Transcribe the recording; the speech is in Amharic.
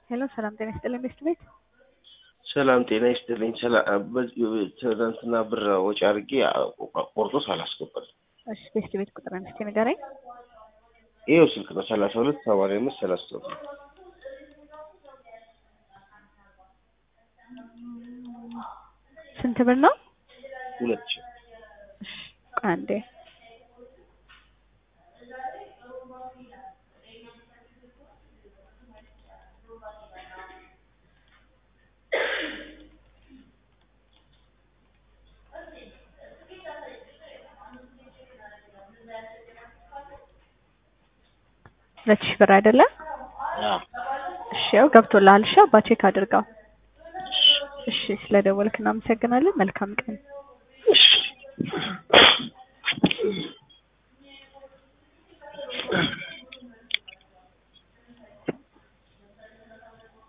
ሄሎ ሰላም ጤና ይስጥልኝ ቤስት ቤት ሰላም ጤና ይስጥልኝ። ትናንትና ብር ወጪ አድርጌ ቆርጦ ሳላስገባል። እሺ ቤስት ቤት ቁጥር አንስቴ ንገረኝ። ይኸው ስልክ ነው ሰላሳ ሁለት ሰማንያ አምስት ሰላሳ ሁለት ስንት ብር ነው? ሁለት ሺህ እሺ ቆይ አንዴ ሁለት ሺህ ብር አይደለም? አዎ። እሺ ያው ገብቶልሃል። እሺ አባ ቼክ አድርገው። እሺ ስለደወልክ እናመሰግናለን። መልካም ቀን። እሺ